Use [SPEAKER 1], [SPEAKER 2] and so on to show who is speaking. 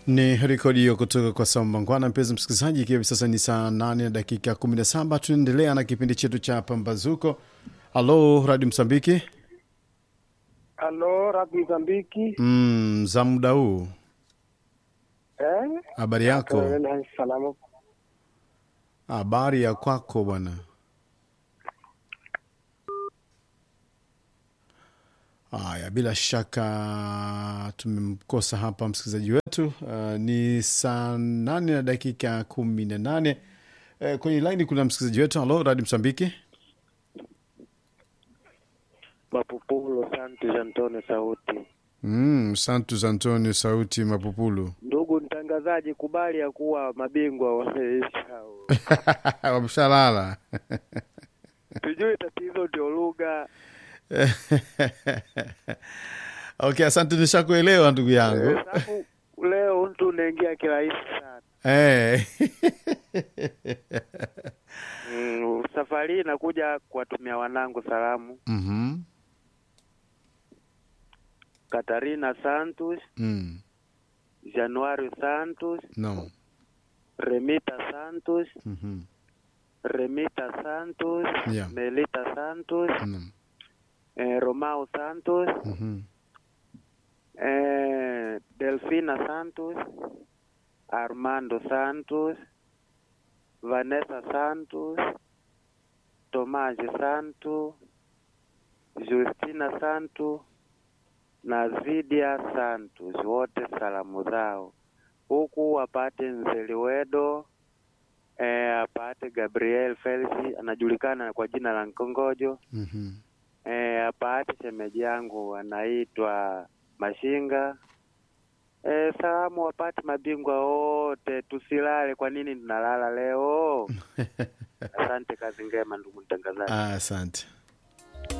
[SPEAKER 1] Ni rekodi hiyo kutoka kwa Sambangwana. Mpenzi msikilizaji, ikiwa hivi sasa ni saa 8 na dakika 17, tunaendelea na kipindi chetu cha Pambazuko. Halo Radio Msambiki.
[SPEAKER 2] Halo, Rabi Mozambiki.
[SPEAKER 1] Mm, za muda huu,
[SPEAKER 2] Eh?
[SPEAKER 1] habari yako?
[SPEAKER 2] Eh, Salama.
[SPEAKER 1] Habari ya kwako bwana. Haya, bila shaka tumemkosa hapa msikilizaji wetu. Uh, ni saa nane na dakika kumi na nane. Uh, kwenye laini kuna msikilizaji wetu. Halo Radio Msambiki.
[SPEAKER 3] Mapupulo Santos Antone Sauti.
[SPEAKER 1] Mm, Santos Antonio Sauti Mapupulu.
[SPEAKER 3] Ndugu mtangazaji, kubali ya kuwa mabingwa wameisha.
[SPEAKER 1] Wamshalala.
[SPEAKER 3] Tujue tatizo ndio lugha.
[SPEAKER 1] Okay, asante, nishakuelewa ndugu yangu.
[SPEAKER 3] Eh, Sababu leo mtu unaingia kirahisi sana.
[SPEAKER 1] Eh.
[SPEAKER 3] Mm, safari hii nakuja kuwatumia wanangu salamu.
[SPEAKER 1] Mhm.
[SPEAKER 3] Katarina Santos,
[SPEAKER 1] Mm.
[SPEAKER 3] Januari Santos,
[SPEAKER 1] No.
[SPEAKER 3] Remita Santos,
[SPEAKER 1] Mhm.
[SPEAKER 3] Remita Santos,
[SPEAKER 1] Yeah.
[SPEAKER 3] Melita Santos,
[SPEAKER 1] No.
[SPEAKER 3] eh, Romao Santos,
[SPEAKER 1] Mhm.
[SPEAKER 3] eh, Delfina Santos, Armando Santos, Vanessa Santos, Tomás Santos, Justina Santos na Zidia Santos, wote salamu zao huku apate Nzeliwedo eh, apate Gabriel Felix anajulikana kwa jina la Nkongojo
[SPEAKER 1] Mhm.
[SPEAKER 3] eh, apate shemeji yangu anaitwa Mashinga. Eh, salamu wapate mabingwa wote, tusilale. Kwa nini tunalala leo? Asante, kazi ngema ndugu mtangazaji.
[SPEAKER 1] Ah, Asante.